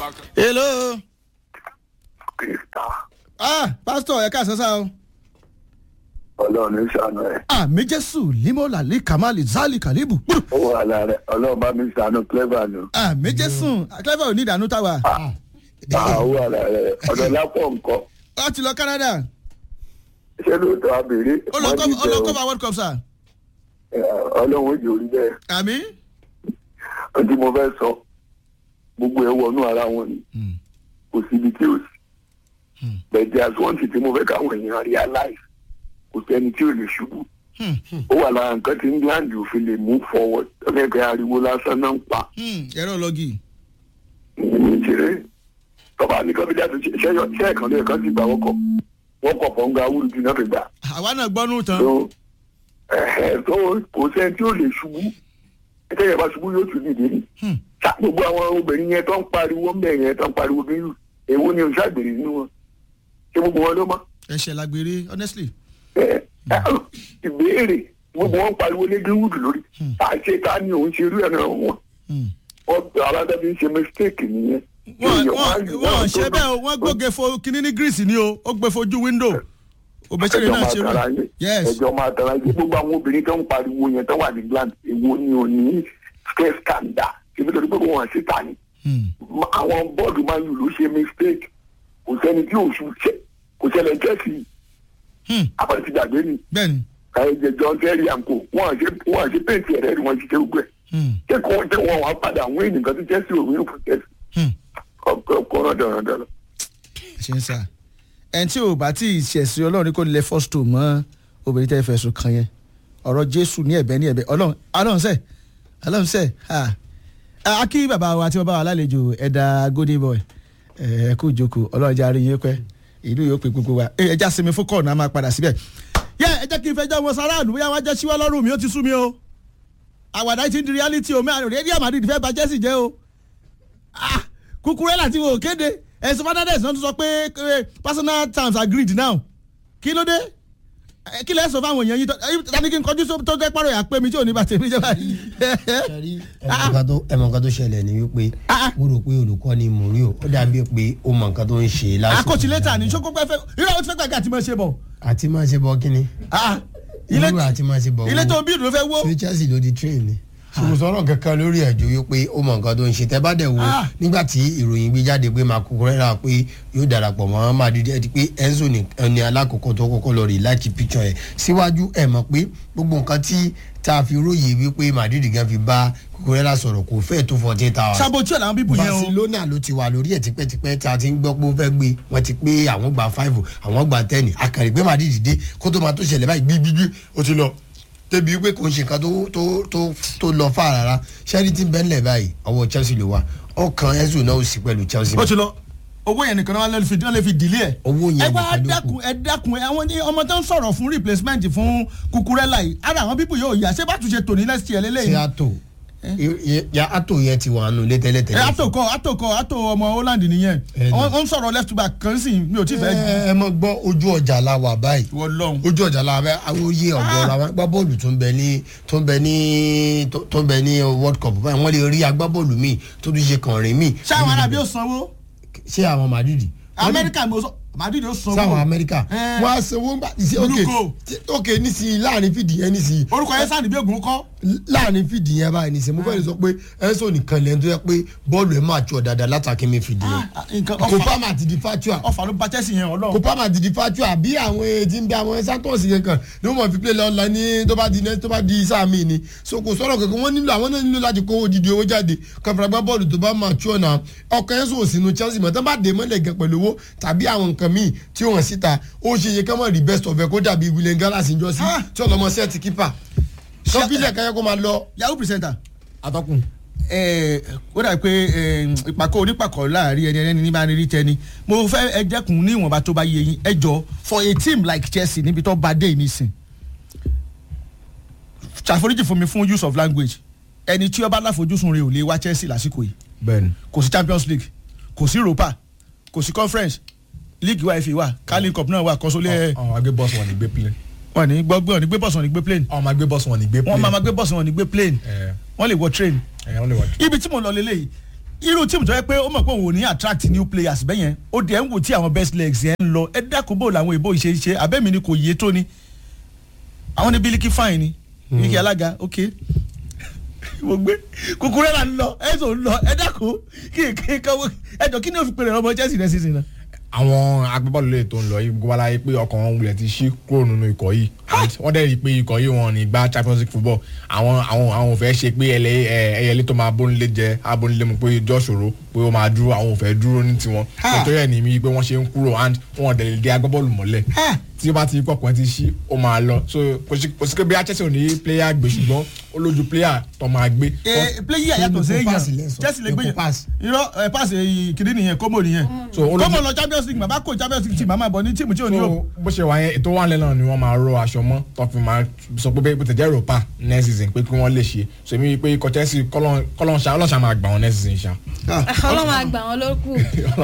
hello. krista ah pastor ẹ ká sọ́sà o. ọlọ́run ní sànú ẹ̀ àmì jésù limola lè kamali zali kalibu. ó wà lára ẹ̀ ọlọ́run bá mi sànú clever nù àmì jésù clever ò ní ìdànù táwa. àá ó wà lára ẹ̀ ọ̀dọ̀ lápọ̀ nǹkan ó ti lọ canada. ṣé lóòótọ́ abèrè ó lọ kọ́- ó lọ cover world cup sir. ọlọ́run ó jẹ́ orí bẹ́ẹ̀ àmì. ohun tí mo fẹ́ sọ gbogbo ẹ̀ wọnú ara wọn ni kò síbi tí ò sí bẹ̀ẹ̀dẹ̀ àsùnwọ̀ntì tí mo fẹ́ káwọn èèyàn realize kò sẹ́ni tí ò lè ṣubú ó wà lára nǹkan tí england ò fi lè move forward ọ̀gẹ́gẹ́ ariwo lásán náà ń pa ẹ̀rọ lọ́gì. ní ìṣeré tọ́ba ní kọ́fíjà tó ṣe ṣẹ́yọ ṣẹ́ ẹ̀kan lóye kan sì gbà wọ́kọ̀ wọ́kọ̀ fọ́nga wúlùdí náà fi gbà àwa náà gbọ́nú tán. tó ẹ̀ẹ́ tó kò sẹ́ni tí ò lè ṣubú ẹ̀kẹ́ yẹn bá ṣubú yóò tún dìde ni ṣá gbogbo àwọn obìnrin yẹn tó ń pariwo ń bẹ̀ yẹn tó ń pariwo bí yù èwo ni òṣàgbèrè nínú wọn ṣé gbogbo wọn ló mọ́ ẹ̀ṣẹ̀ lágbèrè honestly. ẹ ẹ ìbéèrè gbogbo wọn pariwo ní greenwood lórí àṣẹ ta ni òun ṣe irú ẹ̀ náà wọn wọn aládábí ń ṣe mistake nìyẹn. wọ́n Èèyàn wọ́n máa ń- wọ́n máa ń ṣe tó bẹ́ẹ̀ o náà. wọ́n gbóge fo kinní ní greece ni o ó gbé fojú window òbẹ́sẹ̀rẹ̀ ẹjọ́ náà máa ṣe tara rẹ̀ yín yes ẹjọ́ máa tara yín gbogbo àwọn obìnrin tó ń pariwo yẹn tó wà ní gland èwo ni ò ní stress scandal ṣèbí torí pé kò wọ́n síta ni Hmm. Ma- àwọn bọ́ọ̀dù máa ń lù ló ṣe mistake kò sẹ́ni tí òṣù ṣe kò ṣẹlẹ̀ jẹ́sì Hmm. abọ́dé ti gbàgbé ni bẹ́ẹ̀ni ẹ̀jẹ̀ john terry àǹkó wọ́n ṣe wọ́n ṣe péǹtì ẹ̀rẹ́ ni wọ́n ṣe ṣe gbẹ Hmm. ṣé kò ṣe wọn wá padà wọ́n ènìyàn kan tó jẹ́sì òun fún jẹ́sì Hmm. ọkọ̀ dandan ṣe ń sà ẹni tí ò bá tí ì ṣẹ̀sìn ọlọ́run ní kò lè fọ́stò mọ́ obìnrin tẹ́ fẹ̀sùn kan yẹn ọ̀rọ̀ jésù ní ẹ̀bẹ̀ ní ẹ̀bẹ̀ ọlọ́run ọlọ́run sẹ̀ ọlọ́run sẹ̀ ha a kí bàbá wa tí wọ́n bá wa lálejò ẹ̀dá golden boy ẹ̀ kú ìjókòó ọlọ́run jẹ́ àárín yín pẹ́ ìlú yóò pè gbogbo wa ẹ ẹja sinmi fún kọ́ọ̀nù a máa padà síbẹ̀ yẹ ẹ jẹ́ kí n fẹ́ jẹ́ wọn sáráàlú bóyá wọ́n jẹ́ síwá lọ́rùn mi ó ti sú mi o àwàdà yìí ti ń di reality o mẹ́rin rédíò Madrid fẹ́ bà Chelsea jẹ́ o ah Cucurella tí wò ó kéde ẹ̀sùn Fernandes náà tún sọ pé eh, personal terms agreed now kí ló dé Eh, kí lẹ́ sọ fáwọn èèyàn yìí tó eh, tani kí n kọjú só- tó jẹ́ pàrọ̀ yà pé mi tí ò ní bàtẹ́ mi jẹ́ báyìí. sẹ́rí ẹ̀mọ̀ nǹkan tó- ẹ̀mọ̀ nǹkan tó ṣẹlẹ̀ ni wípé Ah. mo rò pé olùkọ́ ni Mourinho ó dàbí pé ó mọ nǹkan tó ń ṣe lásìkò. akọ́sílétà ní sọ́kó pẹ́ fẹ́ irú àwọn tí fẹ́ gbàgbé àti máa ṣe bọ̀. àti máa ṣe bọ kíni. Ah, ilé irú àti máa ṣe bọ ilé tó ń bí ìdúró fẹ́ wó. ṣé Chelsea ló di train ni. ṣùgbọ́n sọ̀rọ̀ kankan lórí ẹ̀jọ́ wípé ó mọ nǹkan tó ń ṣe tẹ́ bá dẹ̀ wo Ah. nígbà tí ìròyìn gbé jáde pé máa kúkúrẹ́ rà pé yóò darapọ̀ mọ́ Madrid ẹ̀ ti pé Enzo ní ẹni alákọ̀ọ́kọ́ tó kọ́kọ́ lọ rí láti picture ẹ̀ síwájú ẹ̀ mọ̀ pé gbogbo nǹkan tí tá a fi róye wípé Madrid gan fi bá kúkúrẹ́ rà sọ̀rọ̀ kò fẹ́ẹ̀ tó fourteen hours sabotu ẹ̀ làwọn bíbù yẹn o. barcelona ló ti wà lórí ẹ̀ tipẹ́tipẹ́ tí a ti ń gbọ́ pé ó fẹ́ gbé wọ́n ti pé àwọn gba five àwọn gba ten akàrí pé madrid dé kó tó máa tó ṣẹlẹ̀ báyìí gbígbígbí ó ti lọ débi pé kò ń ṣe nǹkan tó tó tó tó lọ fà rárá sẹ́rí tí ń bẹ́ ńlẹ̀ báyìí ọwọ́ chelsea ló wà ọkàn enzo náà ó sì pẹ̀lú chelsea ó ti lọ owó yẹn nìkan náà wọ́n lè fi wọ́n lè fi dìlé ẹ̀. Owó yẹn ẹ wá nìkan ló kù. dákun ẹ dákun ẹ àwọn ní ọmọ tó ń sọ̀rọ̀ fún replacement fún Cucurella yìí ara àwọn bíbù yóò yà ṣé bá tún ṣe tòní next year ṣé lélẹ́yìn. ato ya ato yẹn ti wà nù ẹ létẹ́lẹ́tẹ́lẹ́ atokọ atokọ ato ọmọ Holland nìyẹn Ẹ ní. wọ́n ń sọ̀rọ̀ left back kan sí mi ò tí fẹ́ ẹ ẹ mọ gbọ́ ojú ọjà la wà báyìí wọ́n lọ́hùn. ojú ọjà la bẹ àwọn oyè ọgọrọ àwọn agbábọ́ọ̀lù tó ń bẹ ní tó ń bẹ ní tó tó ń bẹ ní world cup báyìí wọ́n lè rí agbábọ́ọ̀lù míì tó tún ṣe kànrin míì. ṣé àwọn arábí ó sanwó ṣé àwọn madrid. Amẹ́ríkà mo sọ Madrid ó sanwó. sáwọn amẹ́ríkà Ẹ. wọ́n á sanwó gbà ṣe ok Olùkọ́. ok nísìnyí láàrin fìdí yẹn nísìnyí orúkọ yẹn sáà níbi ògùn kọ́. láàrin fìdí yẹn báyìí nísìnyí mo fẹ́ lè sọ pé ẹ̀sọ́ nìkan lẹ́nu tó yẹ pé bọ́ọ̀lù ẹ̀ máa jọ dáadáa látàkì mi fìdí yẹn nǹkan kò ọfà bá máa ti di fatua ọfà ló ba Chelsea yẹn kò ọlọ́run. bá máa ti di fatua bí àwọn etí ń bẹ àwọn santos yẹn kan ni wọ́n mọ̀ fi play lọ́la ní tó bá di tó bá di sáà míì ni so kò sọ̀rọ̀ kankan wọ́n nílò àwọn náà nílò láti kó odidi owó jáde kọfìrà gbá bọ́ọ̀lù tó bá máa tú ọ̀nà ọkàn ẹ̀ sọ̀ sínú Chelsea mọ̀ tán bá dé mọ́lẹ̀ gan pẹ̀lú owó tàbí àwọn nǹkan míì tí ó hàn síta ó ṣe yẹ ká mọ̀ rí best of ẹ̀ kó dàbí William Gallas ń jọ sí Ah. tí ọlọmọ sẹ́ẹ̀tì kípà kọ́fílẹ̀ káyọ̀ kó máa lọ. yahoo presenter. atọ́kùn. ẹ ó dà pé ẹ, ìpàkọ́ onípàkọ́ láàrin ẹni ẹni ní bá rí tẹni mo fẹ́ ẹ dẹ́kun ní ìwọ̀nba tó bá yé yín ẹ jọ for a team like Chelsea níbi tó bá dé yìí nísìn ṣàforíjì fún mi fún use of language ẹni tí ó bá láfojúsùn rẹ̀ ò lè wá Chelsea lásìkò yìí bẹ́ẹ̀ni. kò sí Champions League kò sí Europa kò sí conference league wa FA wa Carling Cup náà wà kọ́sọ́lé ẹ̀ àwọn agbé bọ́ọ̀sì wọn ní gbé plane. wọ́n ní gbọ́ gbọ́ ní gbé bọ́ọ̀sì wọn ní gbé plane àwọn máa gbé bọ́ọ̀sì wọn ní gbé plane. wọ́n máa ma gbé bọ́ọ̀sì wọn ní gbé plane ẹ wọ́n lè wọ train ẹ wọ́n lè wá. ibi tí mo lọ lélẹ́yìí irú tíìmù tó yẹ pé ó mọ̀ pé òun ò ní attract new players bẹ́ẹ̀ yẹn ó dẹ̀ ń wò tí àwọn best legs yẹn ń lọ ẹ dákun bò làwọn ìbò ìṣe ṣe abẹ́mi ni kò yé tó ni àwọn ní bílíkì fine ni bílíkì alága ok mo gbé Cucurella ń lọ ẹ̀sùn ń lọ ẹ dákun kí kí káwọ́ ẹjọ́ kí ni ó fi pèrè ọmọ Chelsea rẹ̀ sísìn náà. àwọn agbábọ́ọ̀lù lè tó ń lọ yìí gbogbo aláyé pé ọkàn wọn wulẹ̀ ti ṣí kúrò nínú ikọ̀ yìí and wọ́n dẹ̀ rí i pé ikọ̀ yìí wọn ní gba Champions League football àwọn àwọn àwọn ò fẹ́ ṣe pé ẹlẹ́ ẹyẹlé tó máa bónilé jẹ abónilé mu pé ìjọ ṣòro pé ó máa dúró àwọn ò fẹ́ dúró ní tiwọn nítorí ẹ̀ ní mi pé wọ́n ṣe ń kúrò and wọn dẹ̀ lè dé agbábọ́ọ̀lù mọ́lẹ̀ tí ó bá ti pọ̀ kan ti ṣí ó máa lọ so kò sí kò sí pé bí Chelsea ò ní player gbé ṣùgbọ́n ó lójú player tó máa gbé. ee player yàtọ̀ sí Epo pass èèyàn lẹ́sọ̀. Chelsea lè gbé Epo yẹn pass. irọ́ ẹ pass kìdí nìyẹn kómò nìyẹn So, olójú- kómò lọ Champions League bàbá kò Champions League team màmá bọ̀ ní tíìmù tí ò ní o. so bó ṣe wà yẹn ètò wà lẹ́nà ni wọ́n máa rọ aṣọ mọ́ tó fi máa sọ pé bó tẹ̀jẹ́ Europa next season pé kí wọ́n lè ṣe so èmi pé ikọ̀ Chelsea kọ́lọ́nṣà ọlọ́ṣà máa gbà wọn next season ṣá. ọlọ́run àgbà wọn ló kù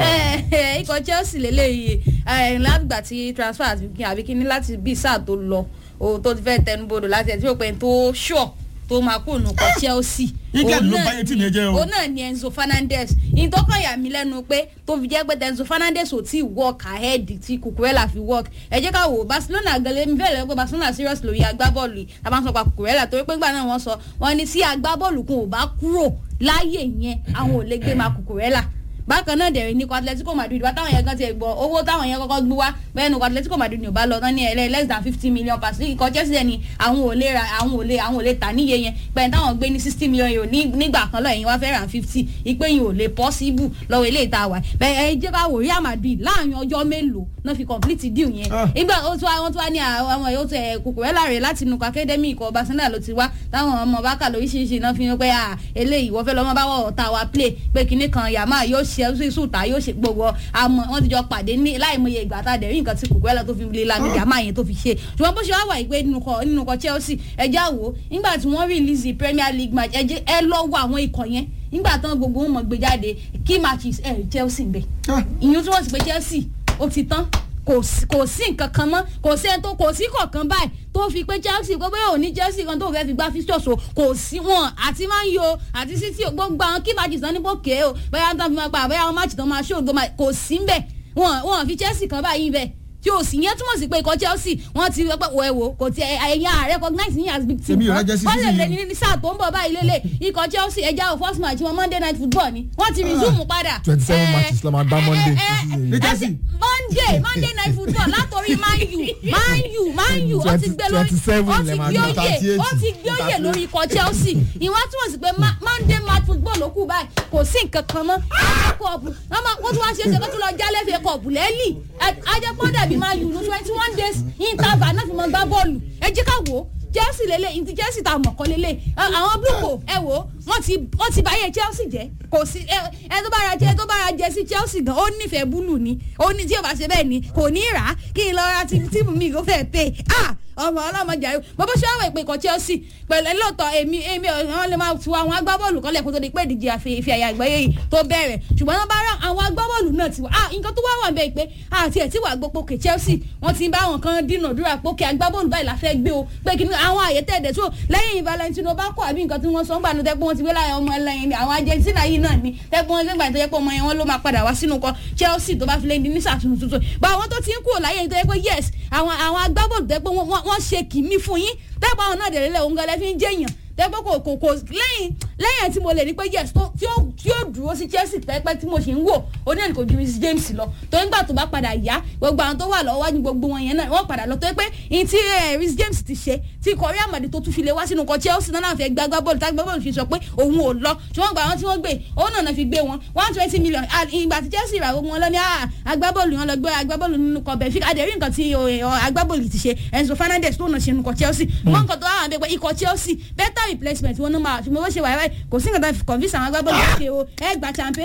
Eh, ikọ̀ Chelsea lélẹ́yìí eh, látìgbà tí transfer àti kí àbí kíní láti bí sáà tó lọ ohun tó ti fẹ́ tẹnubodò láti ẹ̀ tí ó pẹ́ tó ṣọ̀ tó máa kó nù kọ Chelsea England Òun ló náà báyé tí ni- mi jẹ́ o. òun náà ni Enzo Fernandez ìtọ́kọ̀ yà mí lẹ́nu pé tó fi jẹ́ pé Enzo Fernandez ò tí ì work ahead tí Cucurella fi work ẹ jẹ́ ká wò ó Barcelona gẹlẹ́ mi bẹ́ẹ̀ lọ́wọ́ pé Barcelona serious lórí agbábọ́ọ̀lù yìí tá a bá ń sọ pa Cucurella torí pé gbà náà wọ́n sọ wọ́n ní tí agbábọ́ọ̀lù kan ò bá kúrò láàyè yẹn àwọn ò lè gbé ma Cucurella bákan náà dẹ̀rẹ̀ ní kó Atletico Madrid wá táwọn yẹn kan ti ẹ̀ gbọ́ owó táwọn yẹn kọ́kọ́ gbé wá bẹ́ẹ̀ ni kó Atletico Madrid ní ò bá lọ tán ní ẹlẹ́ less than fifty million pass ní ikọ̀ Chelsea ni àwọn ò lè ra àwọn ò lè àwọn ò lè tà níye yẹn pẹ̀lú táwọn gbé ní sixty million euro ní nígbà kan lọ ẹ̀yin wá fẹ́ ra fifty ìpè yìí ò lè possible lọ́wọ́ ilé ìta wà bẹ́ẹ̀ ẹ jẹ́ ká wò Real Madrid láàrin ọjọ́ mélòó náà fi complete deal yẹn Ah. nígbà ó tún wá wọ́n tún wá ní àwọn ọmọ yóò tẹ Cucurella rẹ̀ láti nukọ academy ikọ̀ Barcelona ló ti wá táwọn ọmọ bákà lóríṣiríṣi náà fi hàn pé à eléyìí wọ́n fẹ́ lọ́mọ bá wọ̀ ọ̀tá wa play pé kinní kan yàmá yóò ṣe é sùtà yóò ṣe gbogbo àmọ́ wọ́n ti jọ pàdé ní láìmọye ìgbà tá a dẹ̀ rí nǹkan tí Cucurella tó fi lé lami yàmá yẹn tó fi ṣe ṣùgbọ́n bó ṣe wá wà yìí pé nínú kọ nínú kọ Chelsea ẹjẹ́ àwò nígbà tí wọ́n release Premier League match ẹ jẹ́ ẹ lọ́wọ́ àwọn ikọ̀ yẹn nígbà tán gbogbo wọn mọ̀ gbé jáde key matches ẹ̀ Chelsea ń bẹ̀ ìyún tí wọ́n sì pé Chelsea ó ti tán kò sí kò sí nǹkan kan mọ́ kò sí ẹni tó kò sí kọ̀ọ̀kan báyìí tó fi pé Chelsea kó bóyá òní Chelsea kan tó fẹ́ fi gbá fixtures o kò sí wọn àti Man U o àti City o gbogbo àwọn kí matches tán ní bòkè o bóyá tán fi máa pa bóyá àwọn match tán máa ṣó gbọmọ kò sí ń bẹ̀ wọn wọn fi Chelsea kan báyìí bẹ̀ tí o sì yẹn túmọ̀ sí pé ikọ̀ Chelsea wọ́n ti wọ́pẹ́ wọ ẹ wo kò tí ẹ̀yà recognize yín as big team Èmi ò rẹ́jẹ́ sí wọ́n lè season lè yìí. ní ní sáà tó ń bọ̀ báyìí lélẹ̀ ikọ̀ Chelsea ẹja ò first match wọn Monday night football ni wọ́n ti resume padà. 27 Eh, matches la máa gbá Monday eh, eh, season yìí. Ní eh, Chelsea. Monday Monday night football látòrí Man U Man U Man U ó ti gbé lórí 27 ó lẹ ti máa gbé gbá, oyè 38, ó ti gbé oyè lórí ikọ̀ Chelsea ìwọ́n túmọ̀ sí pé Ma- Monday match football ló kù báyìí kò sí nǹkan kan mọ́ kọ́ọ̀pù wọ́n máa wọ́n tún wá ṣe é ṣe kó tún lọ jálẹ̀ fẹ́ kọ́ọ̀pù lẹ́lì ajẹ́pọ̀ dàbí Man U ní twenty one days interval náà fi mọ́ gbá bọ́ọ̀lù ẹ jẹ́ ká wò ó Chelsea lele ìdí Chelsea ta mọ̀ kọ́ lele àwọn blue co ẹ wò ó wọ́n ti wọ́n ti báyé Chelsea jẹ́ kò sí ẹ ẹ tó bá ra jẹ tó bá ra jẹ sí Chelsea gan ó nífẹ̀ẹ́ búlù ni ó ní tí o bá ṣe bẹ́ẹ̀ ni kò ní rà á kí n lọ ra tí tíìmù mi kò fẹ́ pé ah ọmọ ọlọmọjà yìí bọ́bọ́ ṣé wàá ìpè kan Chelsea pẹ̀lú ẹlọ́tọ̀ èmi èmi wọn lè máa tu àwọn agbábọ́ọ̀lù kan lẹ́kọ̀ọ́ tó di pé ìdíje àfi ìfi àyà àgbáyé yìí tó bẹ̀rẹ̀ ṣùgbọ́n wọn bá rà àwọn agbábọ́ọ̀lù náà ti wà ah nǹkan tó wá wà bẹ́ẹ̀ pé àti ẹ̀ tí wàá gbọ́ pókè Chelsea wọ́n ti ń bá àwọn kan dínàdúrà pókè agbábọ́ọ̀lù báyìí la fẹ́ gbé o pé kí ni àwọn àyè tẹ̀dẹ̀ tó lẹ́yìn Valentino bá kọ́ àbí nǹkan tí wọ́n sọ ń gbà ní tẹ́pọ̀ wọn ti gbé láyé ọmọ ẹlẹ́yin àwọn Argentina yìí náà ni tẹ́pọ̀ wọn gbẹ́gbà tó yẹ pé ọmọ yẹn wọn ló máa padà wá sínú kọ Chelsea tó bá fi lẹ́yìn ní sàtúntò tuntun bá àwọn tó ti ń kúrò láyé tó yẹ pé yes àwọn àwọn agbábọ́ọ̀lù tẹ́pọ̀ wọ́n ṣe kìíní fún yín tẹ́pọ̀ àwọn náà dẹ̀rẹ́lẹ̀ òun gan lẹ́ fi ń jẹ́yàn tẹ́gbọ́n kò kò kò lẹ́yìn lẹ́yìn tí mo lè ní pé yes tó tí ó tí ó dúró sí Chelsea pẹ́pẹ́ tí mo ṣe ń wò ó ní ẹnì kò ju Reece James lọ tó ń gbà tó bá padà yá gbogbo àwọn tó wà lọ́wọ́ wájú gbogbo wọn yẹn náà wọ́n padà lọ tó yẹ pé ní tí Reece James ti ṣe tí kọrí àmàdì tó tún fi lè wá sínú kan Chelsea náà náà fẹ́ gbá gbá bọ́ọ̀lù tá gbá bọ́ọ̀lù fi sọ pé òun ò lọ ṣùgbọ́n gba àwọn tí wọ́n gbé òun náà fi gbé wọn one twenty million ìgbà tí Chelsea rà gbogbo wọn lọ ní agbábọ́ọ̀lù wọn lọ gbé agbábọ́ọ̀lù nínú kan Benfica adẹ̀rí nǹkan tí agbábọ́ọ̀lù ti ṣe Enzo Fernandez tó náà ṣe nínú kan Chelsea mọ́ nǹkan tó wà wọn bẹ pé ikọ̀ Chelsea better replacement wọn náà máa ṣùgbọ́n bó ṣe wà wáyé kò sí nǹkan tó fi convince àwọn agbábọ́ọ̀lù ṣe o ẹ gba champe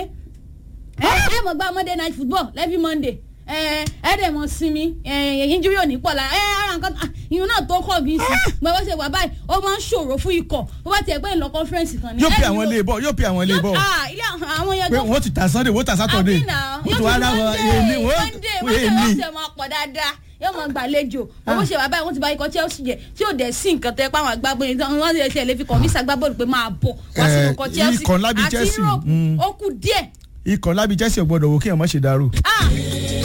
ẹ ẹ mọ̀ gba Monday night football every Monday ẹ ẹ dẹ̀ mọ̀ sinmi ẹ injury ò ní pọ̀ la ẹ ara nǹkan ìyún náà tó kọ̀ bí sí gbọ́dọ̀ bó ṣe wà báyìí ó máa ń ṣòro fún ikọ̀ bó bá tiẹ̀ pé ń lọ conference kan ni. yóò pe àwọn ilé bọ yóò pe àwọn ilé bọ ilé àwọn yẹn pé wọ́n ti ta Sunday wọ́n ta Saturday àbí náà wọ́n ti wá láwọn èmi Monday wọ́n Monday èmi wọ́n ṣe máa pọ̀ dáadáa yóò mọ gbàlejò owó ṣe bàbá ìwọ́n ti bá ikọ̀ chelsea jẹ tí ò dẹ̀ sí nǹkan tẹ́ páwọn agbábọ́ọ̀lù tí wọ́n ṣe ṣe lè fi kọ̀mísà agbábọ́ọ̀lù pé máa bọ̀ wá sí Eh, ikọ̀ chelsea ikọ̀ lábí àti Chelsea, europe mm. ó kù díẹ̀ ikọ̀ lábí chelsea ò gbọ́dọ̀ wò kí ẹ̀ mọ́ ṣe dàrú. ah